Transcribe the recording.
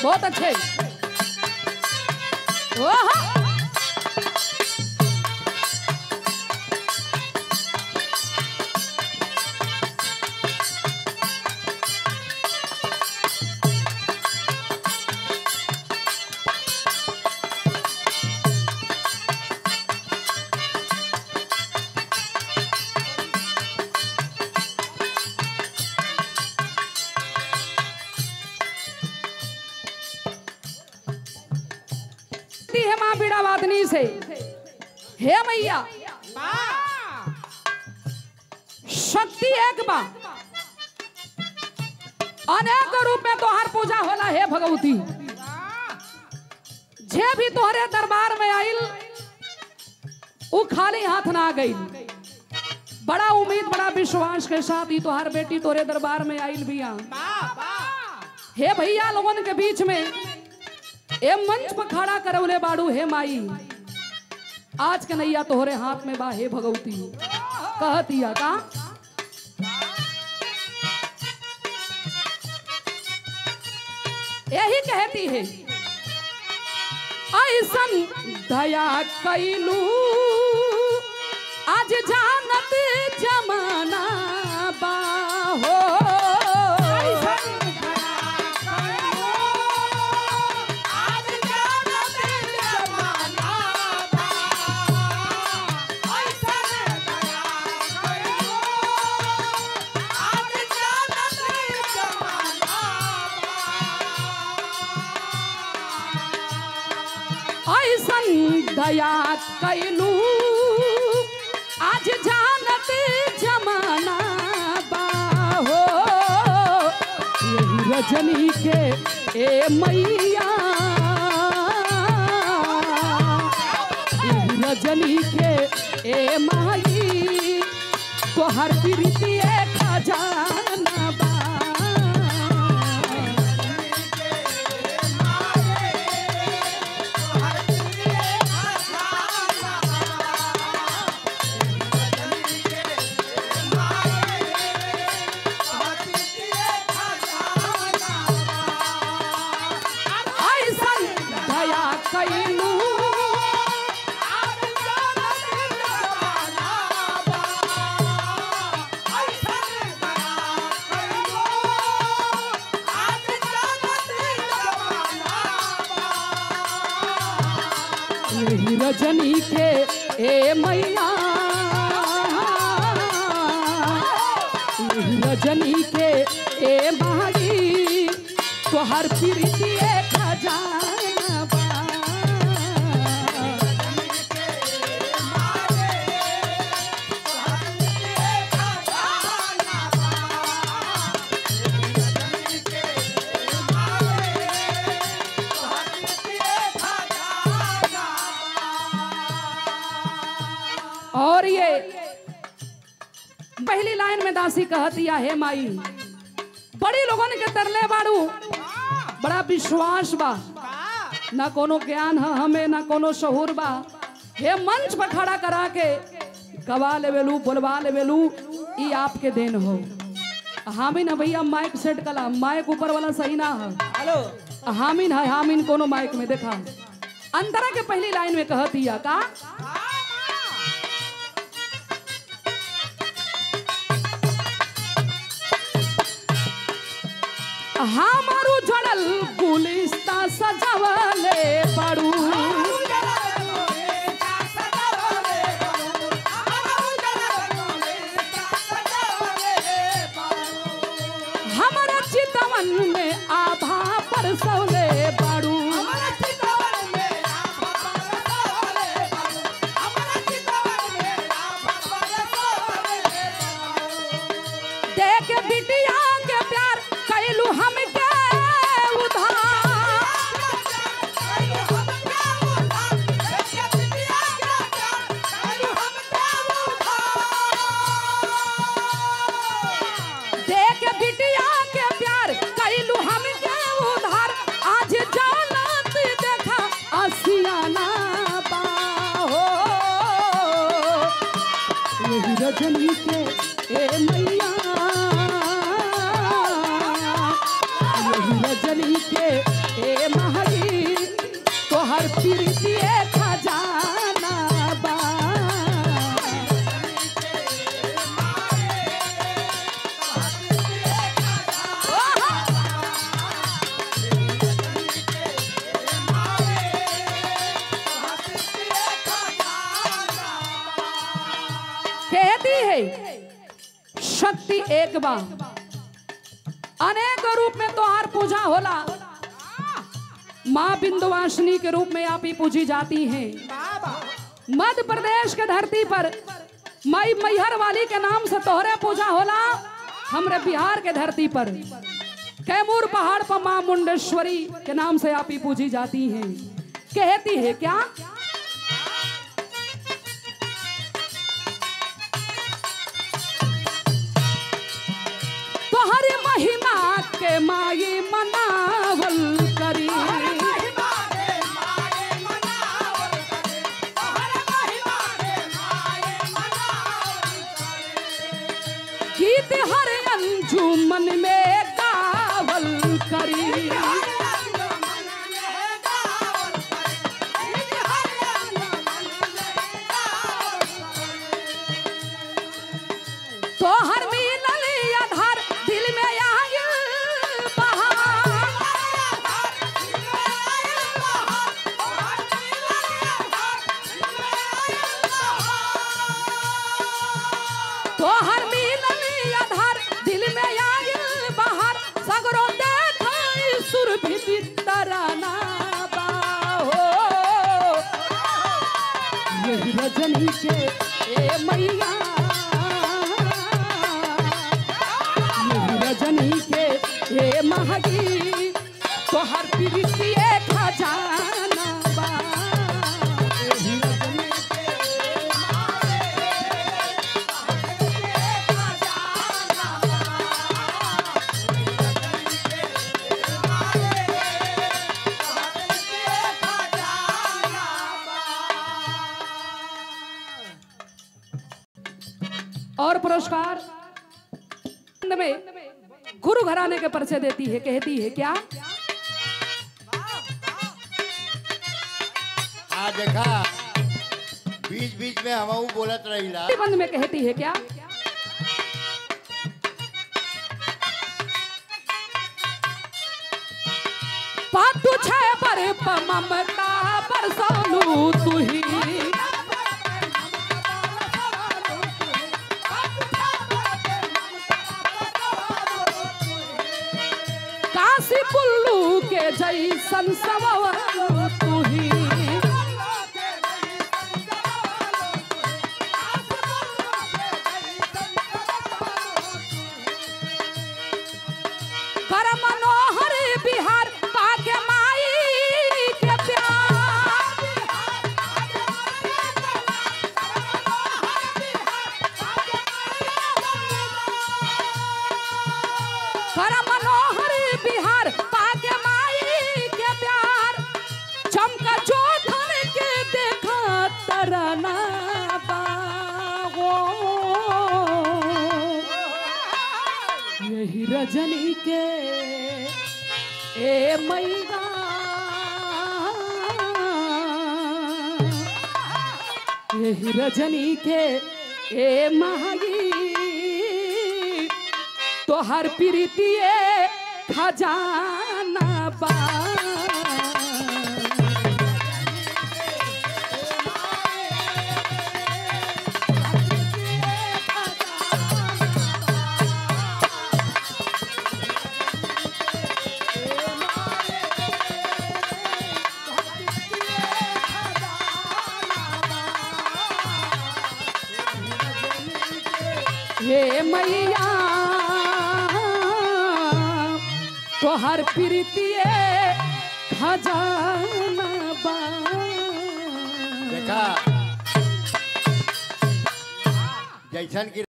बहुत अच्छे ओहो दी है माँ बीड़ा वादनी से हे मैया शक्ति एक बा अनेक रूप में तोहार पूजा होला हे भगवती जे भी तोहरे दरबार में आइल उ खाली हाथ ना गई बड़ा उम्मीद बड़ा विश्वास के साथ ही तोहार बेटी तोरे दरबार में आइल बिया हे भैया लोगन के बीच में ए मंच पर खड़ा करौले बाड़ू हे माई आज के नैया तोहरे हाथ में बा हे भगवती कहतिया का यही कहती है ऐसन दया कैलू आज जानत जमाना बा हो ऐसन दया कैलू आज जानत जमाना बा हो यही रजनी के ए मैया यही रजनी के ए माई तोहर प्रीति खजाना बा ऐसन दया कैलू यही रजनी के ए मैया यही रजनी के ए माई तोहर प्रीति खजाना बा और ये पहली लाइन में दासी कहतिया हे माई बड़ी लोगन के तरले बाड़ू बड़ा विश्वास बा ना कोनो ज्ञान है हमें ना कोनो शहूर बा हे मंच पर खड़ा करा के गवा लेवेलू बोलवा लेवेलू ई आपके देन हो हामिन है भैया माइक सेट कला माइक ऊपर वाला सही ना है हेलो हामिन है हामिन कोनो माइक में देखा अंतरा के पहली लाइन में कहतिया का हमारू जड़ल गुलिस्ता सजवले बड़ू हमारा चितवन में आभा परसौले बड़ू देख बिटिया के प्यार कैलू हमके उधार देख बिटिया के प्यार कैलू हमके उधार आज जानत देखा असियाना बा हो यही रजनी के ए मैया यही रजनी के ए प्रीतिए खजाना बा कहती है शक्ति एक बा अनेक रूप में तोहार पूजा होला माँ बिंदुवासिनी के रूप में आप ही पूजी जाती हैं मध्य प्रदेश के धरती पर मई मैहर वाली के नाम से तोहरे पूजा होला हमरे बिहार के धरती पर कैमूर पहाड़ पर माँ मुंडेश्वरी के नाम से आप ही पूजी जाती हैं कहती है क्या तोहरी महिमा के माई मनावल करी गीत हर अंजुमन में गावल करी तोहर मिलल आधार दिल में आयल बहार तोहर मिलल आधार दिल में आयल बहार सगरो देखै सुर भी बितराना बा हो यही रजनी के ए मैया यही रजनी के ए महगी तोहर प्रीतिए खजाना बा यही रजनी के और पुरस्कार में गुरु घराने के परिचय देती है कहती है क्या आ देखा बीच बीच में हम बोलत रहिला बंद में कहती है क्या पातु छे पर प ममता पर सोनू तुही काशी पुल्लू के जैसन सवल तुही कर मनोहर बिहार पाके माई के प्यार कर मनोहर बिहार पाके माई के प्यार चमका जोधन के देखा तरना बागो यही रजनी के ए मैया यही रजनी के ए महगी तोहर प्रीतिए खजाना बा हे मैया तोहर प्रीतिए खजाना बा देखा जैसन की